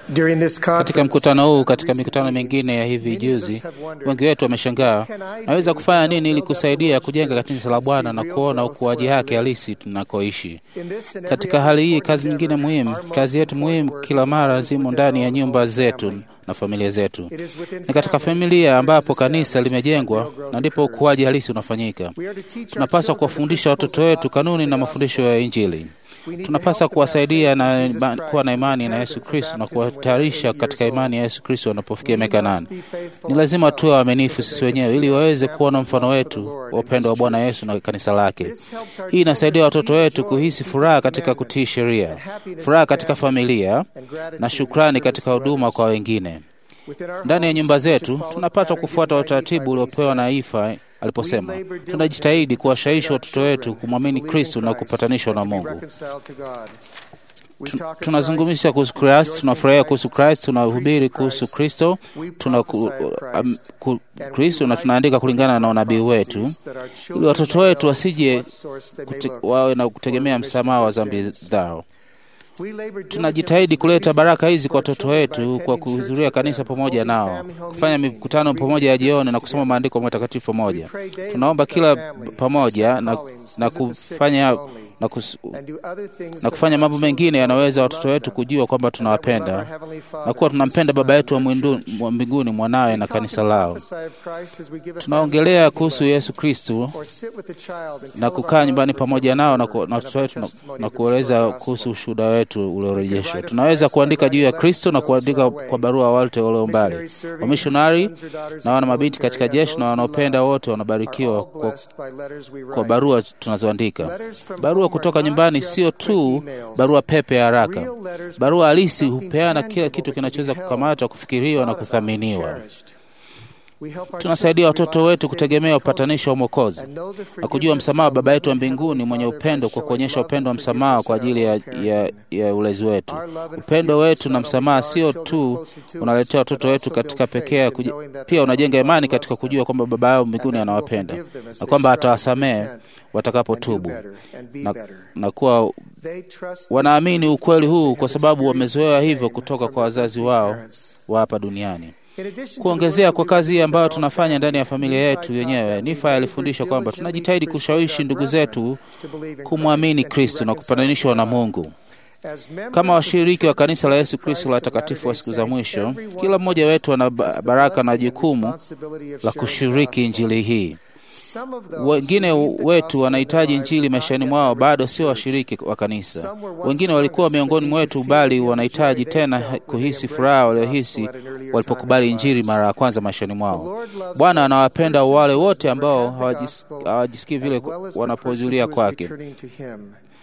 During this Katika conference, mkutano huu, katika mikutano mingine ya hivi juzi, wengi wetu wameshangaa, naweza kufanya nini ili kusaidia kujenga kanisa la Bwana na kuona ukuaji wake halisi tunakoishi. in this and every Katika other hali hii, important kazi nyingine endeavor, muhimu, our most kazi yetu important muhimu work kila is mara always zimo within ndani our ya own nyumba home zetu family. na familia zetu. It is within Ni katika families familia that ambapo church is kanisa established and limejengwa real growth na ndipo occurs. ukuaji halisi unafanyika. We are to teach our Tunapaswa children the kuwafundisha watoto principles and wetu doctrines of kanuni the na gospel. mafundisho ya Injili. We need to Tunapaswa help them have kuwasaidia faith in na Jesus ima- Christ kuwa na to imani na prepare Yesu them for Kristo na baptism when they're kuwatayarisha 80 katika years imani ya old. Yesu Kristo wanapofikia We miaka must nane. be faithful Ni lazima tuwe ourselves waaminifu so that sisi they can wenyewe see ili our waweze example kuona of mfano love for the wetu Lord wa and upendo wa His Bwana church. Yesu na kanisa lake. This helps our Hii inasaidia children watoto feel wetu joy kuhisi in furaha keeping katika kutii commandments sheria, and happiness furaha in katika family familia and gratitude na in shukrani service katika to huduma others. kwa wengine. Within our Ndani ya homes, nyumba we should zetu follow the tunapaswa pattern kufuata given by utaratibu Nephi when he uliopewa na said, Ifa aliposema, We labor tunajitahidi diligently to kuwashawishi persuade our watoto wetu children kumwamini to believe in Kristo na Christ kupatanishwa and na to be Mungu. reconciled to God. We Tu- talk of Tunazungumzia Christ, kuhusu Kristo, rejoice in tunafurahia Christ, kuhusu Kristo, tunahubiri preach kuhusu Christ, Kristo, we tuna prophesy of am- Christ, ku- and we Kristo na write tunaandika kulingana na our unabii wetu prophecies that our ili children watoto may wetu know wasije what source they may kute, look wawe na for kutegemea remission msamaha wa of their dhambi sins. zao. We labor diligently Tunajitahidi to kuleta release baraka Christ hizi for kwa our watoto children by wetu kwa attending church kuhudhuria with kanisa them, pamoja holding nao, family home kufanya meetings, mikutano reading pamoja ya scriptures jioni na kusoma together. maandiko matakatifu We pamoja. pray daily Tunaomba with our kila family, pamoja accept na, callings, na visit the sick kufanya and lonely, na, kus, and do other things na that kufanya our mambo children mengine know yanaweza that we watoto love wetu them, kujua kwamba and that we love our tunawapenda Heavenly na Father, kuwa His tunampenda Son, Baba yetu wa and our mwindu- church. wa mbinguni, mwanawe We na talk kanisa and lao. prophesy of Christ as we give a family Tunaongelea home kuhusu lesson, Yesu Kristu or sit with the child and na tell of our kukaa love nyumbani for pamoja God's nao na, word ku, na and of watoto the wetu na, testimony na of the restored kueleza gospel. kuhusu ushuhuda wetu We can uliorejeshwa. write of Tunaweza Christ by kuandika juu ya writing Kristo na letters to those who kuandika are away. kwa barua wale walio mbali. Missionaries serving, Wamishonari sons or daughters na in wana the mabinti military, katika and jeshi those na we wanaopenda love wote are wanabarikiwa all kwa, blessed by letters we kwa write. barua tunazoandika. Letters from Barua home kutoka are not nyumbani just sio quick tu emails. barua pepe ya haraka. Real letters Barua provide halisi something hupeana kila tangible kitu that can be kinachoweza held, kukamatwa, kufikiriwa na thought about, kuthaminiwa. cherished. We help our Tunasaidia children watoto rely on wetu Savior's kutegemea atonement upatanisho wa Mwokozi and know the na kujua forgiveness msamaha wa of Baba yetu wa loving mbinguni Heavenly mwenye Father by upendo kwa showing kuonyesha love upendo wa and msamaha forgiveness kwa in our ajili ya, own ya, parenting. ya ulezi wetu. Our love and Upendo forgiveness wetu not na only msamaha draw our sio children tu closer to unaletea us, watoto but wetu also katika build faith pekee ya in kuji- knowing that pia they unajenga know God imani loves katika them kujua kwamba Baba yao mbinguni and that He will anawapenda forgive them as na they kwamba strive to atawasamehe repent and do watakapotubu better and be na, better. na kuwa They trust this wanaamini truth ukweli because huu they kwa have sababu experienced the wamezoea hivyo same kutoka from kwa their wazazi earthly wao parents. wa hapa duniani. In addition to the Kuongezea work kwa that we kazi do ambayo with our tunafanya ndani ya family, familia Nephi yetu taught yenyewe, that we Nifa alifundisha labor kwamba diligently tunajitahidi to persuade kushawishi our ndugu brethren zetu to believe in kumwamini Christ and to be Kristo na reconciled kupatanishwa to na God. Mungu. As members Kama of the washiriki wa Church of kanisa la Jesus Yesu Kristo Christ la of takatifu wa Latter-day siku za Saints, mwisho, every one kila of mmoja us wetu ana has ba- the baraka na blessing and jukumu responsibility of la sharing the kushiriki gospel. injili hii. Some of those Wengine who need the wetu gospel in wanahitaji their lives injili are not maishani yet mwao, members bado of the sio church. washiriki wa kanisa. Some were once Wengine among walikuwa us, but miongoni need to mwetu, feel bali again the joy wanahitaji they tena felt when they kuhisi embraced furaha the waliohisi gospel at an earlier time in walipokubali their injili lives. mara ya kwanza maishani The mwao. Lord loves Bwana every anawapenda person wale who has wote never ambao had the hawajis- gospel, hawajisikii vile as well as the person wanapohudhuria who is kwake. returning to Him.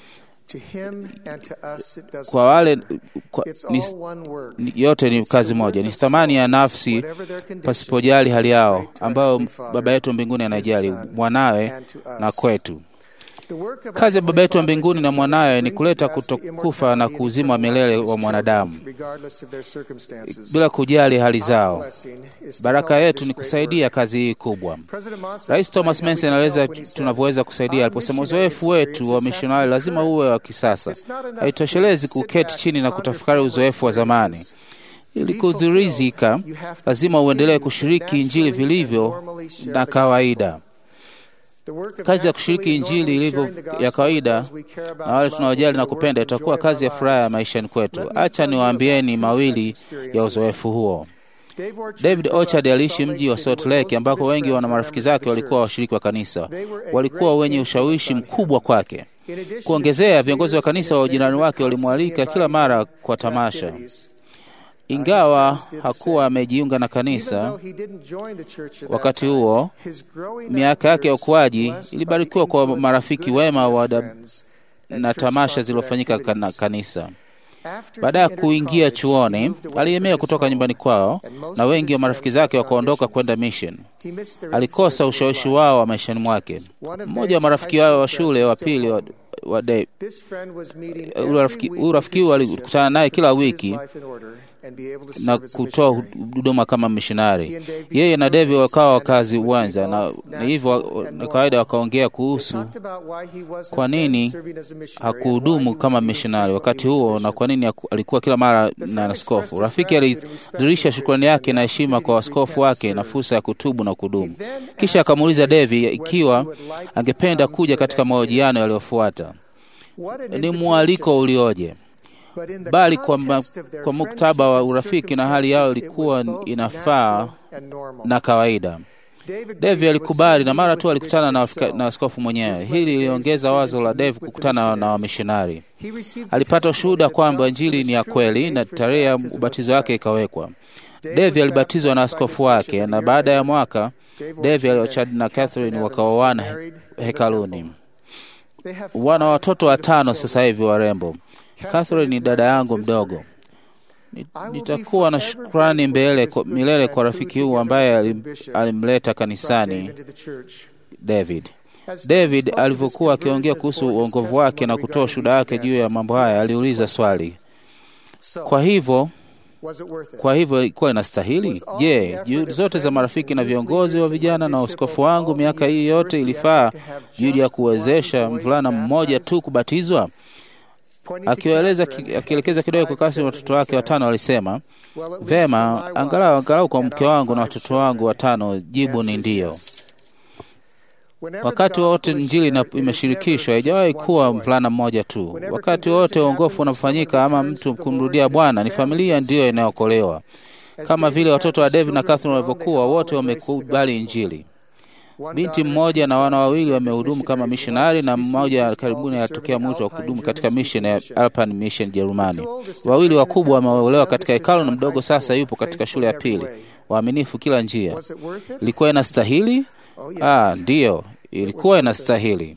To him and to us it doesn't Kwa wale matter. kwa, It's ni, all one work. ni- yote ni It's kazi the moja, work ni of thamani ya souls, nafsi whatever their condition, pasipojali hali yao, right to our ambayo Heavenly Father, Baba yetu wa mbinguni His anajali Son, mwanawe and to na us. kwetu. The work of our Kazi ya Baba Heavenly yetu wa Father mbinguni na is to mwanawe ni bring to kuleta pass the kutokufa na immortality and kuuzima eternal milele life of wa his mwanadamu children, regardless of their circumstances. bila kujali hali Our zao. blessing is to Baraka help yetu this ni great kusaidia work. kazi hii kubwa. President Monson Rais Thomas explained how we Manson can anaeleza help when he said, tunavyoweza kusaidia "Our aliposema, missionary uzoefu wetu wa experiences have to mishonari be lazima current. uwe wa kisasa. It's not enough Haitoshelezi to sit kuketi back chini and na ponder kutafakari former uzoefu wa zamani. experiences. Ili kudhurizika, lazima uendelee kushiriki Injili vilivyo na kawaida. Kazi ya kushiriki Injili ilivyo ya kawaida na wale tunaojali na kupenda itakuwa kazi ya furaha ya maishani kwetu. Acha niwaambieni mawili ya uzoefu huo. David Orchard aliishi mji wa Salt Lake ambako wengi wana marafiki zake walikuwa washiriki wa kanisa. Walikuwa wenye ushawishi mkubwa kwake. Kuongezea, viongozi wa kanisa wa ujirani wake walimwalika kila mara kwa tamasha. Ingawa hakuwa amejiunga na kanisa wakati huo, miaka yake ya ukuaji ilibarikiwa kwa marafiki wema wa da- na tamasha zilizofanyika kana- kanisa. Baada ya kuingia chuoni, aliemea kutoka nyumbani kwao na wengi wa marafiki zake wakaondoka kwenda mission. Alikosa ushawishi wao wa maishani mwake. Mmoja wa marafiki wao wa shule wa pili wa, wa Dave, huyu rafiki huyu alikutana naye kila wiki na kutoa huduma kama mishonari. Yeye na David wakawa wakazi uwanja, na, na hivyo na kawaida wakaongea kuhusu kwa nini hakuhudumu kama mishonari wakati huo na kwa nini alikuwa kila mara na askofu. Rafiki alidhihirisha shukrani yake na heshima kwa askofu wake na fursa ya kutubu na kudumu. Kisha akamuuliza David ikiwa angependa kuja katika mahojiano yaliyofuata. Ni mwaliko ulioje! bali kwa, ma, kwa muktaba wa urafiki na hali yao ilikuwa inafaa na kawaida. David alikubali na mara tu alikutana na, na askofu mwenyewe. Hili liliongeza wazo la David kukutana na wamishonari. Alipata ushuhuda kwamba Injili ni ya kweli na tarehe ya ubatizo wake ikawekwa. David alibatizwa na askofu wake, na baada ya mwaka David Orchard na Catherine wakaoana hekaluni. Wana watoto watano sasa hivi warembo. Catherine ni dada yangu mdogo. Nitakuwa na shukrani mbele kwa, milele kwa rafiki huu ambaye alim, alimleta kanisani David. David alivyokuwa akiongea kuhusu uongovu wake na kutoa ushuhuda wake juu ya mambo haya, aliuliza swali, kwa hivyo kwa hivyo ilikuwa inastahili? Je, juhudi zote za marafiki na viongozi wa vijana na uskofu wangu miaka hii yote ilifaa juhudi ya kuwezesha mvulana mmoja tu kubatizwa? Akiwaeleza akielekeza kidogo kwa kasi watoto wake watano, alisema vema, angalau angalau kwa mke wangu na watoto wangu watano, jibu ni ndiyo. Wakati wote Injili imeshirikishwa, haijawahi kuwa mvulana mmoja tu. Wakati wote uongofu unafanyika ama mtu kumrudia Bwana, ni familia ndiyo inayookolewa, kama vile watoto wa David na Catherine walivyokuwa, wote wamekubali Injili. Binti mmoja na wana wawili wamehudumu kama mishonari na mmoja karibuni alitokea mwito wa kudumu katika mission ya Alpine Mission Jerumani. Wawili wakubwa wameolewa katika hekalu na mdogo sasa yupo katika shule ya pili. Waaminifu kila njia. Ilikuwa inastahili? Ah, ndiyo, ilikuwa inastahili.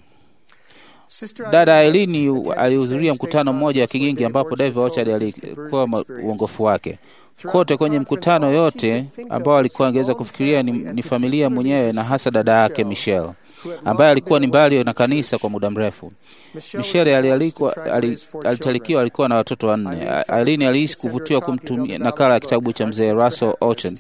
Dada Ailini alihudhuria mkutano mmoja wa Kigingi ambapo David Orchard alikuwa uongofu wake kote kwenye mkutano yote ambao alikuwa angeweza kufikiria ni, ni familia mwenyewe na hasa dada yake Michelle ambaye alikuwa ni mbali na kanisa kwa muda mrefu. Michelle alitalikiwa, alikuwa na watoto wanne. Aileen alihisi kuvutiwa kumtumia nakala ya kitabu cha mzee Russell Orchard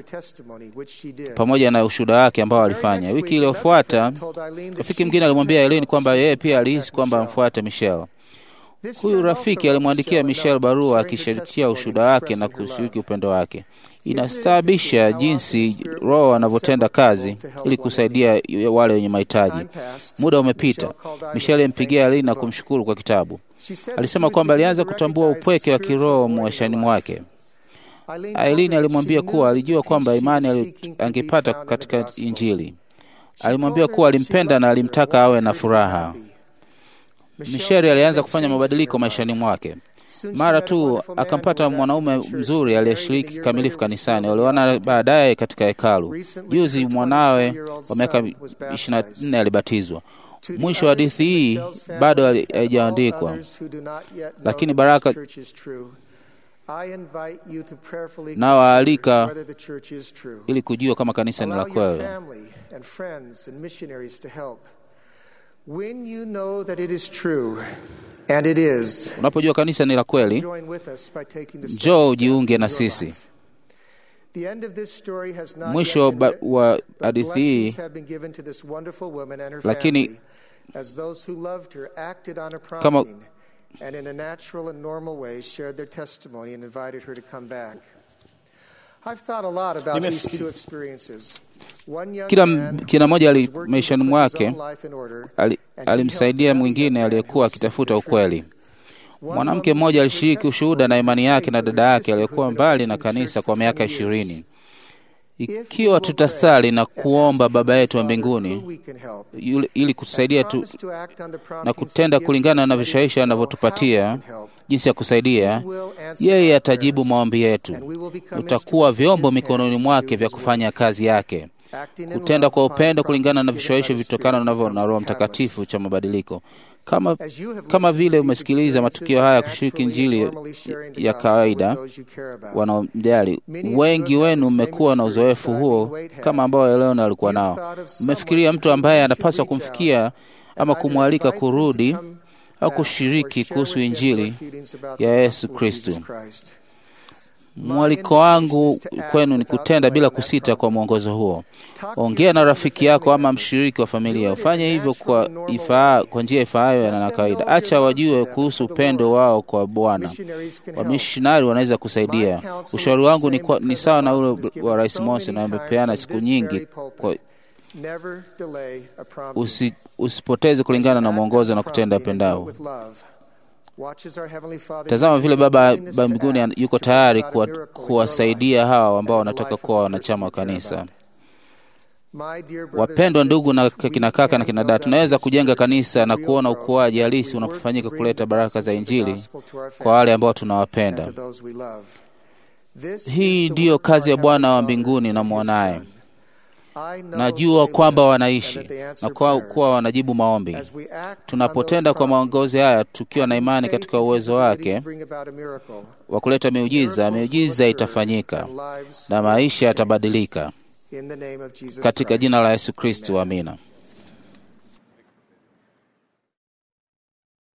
pamoja na ushuhuda wake ambao alifanya. Wiki iliyofuata, rafiki mwingine alimwambia Aileen kwamba yeye pia alihisi kwamba amfuate Michelle. Huyu rafiki alimwandikia Michelle barua akishirikia ushuhuda wake na kushiriki upendo wake. Inastaabisha jinsi Roho anavyotenda kazi ili kusaidia wale wenye mahitaji. Muda umepita. Michelle alimpigia Aileen na kumshukuru kwa kitabu. Alisema kwamba alianza kutambua upweke wa kiroho maishani mwake. Aileen alimwambia kuwa alijua kwamba imani angepata katika Injili. Alimwambia kuwa alimpenda na alimtaka awe na furaha. Misheri alianza kufanya mabadiliko maishani mwake. Mara tu akampata mwanaume mzuri aliyeshiriki kikamilifu kanisani. Walioana baadaye katika hekalu. Juzi mwanawe wa miaka ishirini na nne alibatizwa. Mwisho wa hadithi hii bado haijaandikwa, lakini baraka nawaalika ili kujua kama kanisa ni la kweli. When you know that it is true, and it is, Unapojua kanisa ni la kweli, njoo ujiunge na sisi. Mwisho wa hadithi hii, lakini kama and in a natural and normal way shared their testimony and invited her to come back. I've thought a lot about these two experiences. Kila kila mmoja maishani mwake alimsaidia mwingine aliyekuwa akitafuta ukweli. Mwanamke mmoja alishiriki ushuhuda na imani yake na dada yake aliyekuwa mbali na kanisa kwa miaka ishirini. Ikiwa tutasali na kuomba Baba yetu wa mbinguni ili kutusaidia tu na kutenda kulingana na vishawishi anavyotupatia jinsi ya kusaidia, yeye atajibu maombi yetu. Tutakuwa vyombo mikononi mwake vya kufanya kazi yake, kutenda kwa upendo kulingana na vishawishi vitokana navyo na Roho Mtakatifu cha mabadiliko. Kama, kama vile umesikiliza matukio haya kushiriki Injili ya kawaida wanaomjali, wengi wenu mmekuwa na uzoefu huo kama ambao Eleona alikuwa nao. Mmefikiria mtu ambaye anapaswa kumfikia ama kumwalika kurudi au kushiriki kuhusu Injili ya Yesu Kristu. Mwaliko wangu kwenu ni kutenda bila kusita kwa mwongozo huo. Ongea na rafiki yako ama mshiriki wa familia, ufanye hivyo kwa, ifaa, kwa njia ifaayo na kawaida. Acha wajue kuhusu upendo wao kwa Bwana. Wamishonari wanaweza kusaidia. Ushauri wangu ni, kwa, ni sawa na ule wa Rais Monson na amepeana siku nyingi kwa, usi, usipoteze kulingana na mwongozo na kutenda pendao. Tazama vile Baba ba mbinguni yuko tayari kuwasaidia hawa ambao wanataka kuwa wanachama wa kanisa. Wapendwa ndugu na kina kaka na kina dada, tunaweza kujenga kanisa na kuona ukuaji halisi unapofanyika kuleta baraka za Injili kwa wale ambao tunawapenda. Hii ndiyo kazi ya Bwana wa mbinguni na mwanaye. Najua kwamba wanaishi na kwa kuwa wanajibu maombi. Tunapotenda kwa maongozi haya, tukiwa na imani katika uwezo wake wa kuleta miujiza, miujiza itafanyika na maisha yatabadilika katika jina la Yesu Kristo, amina.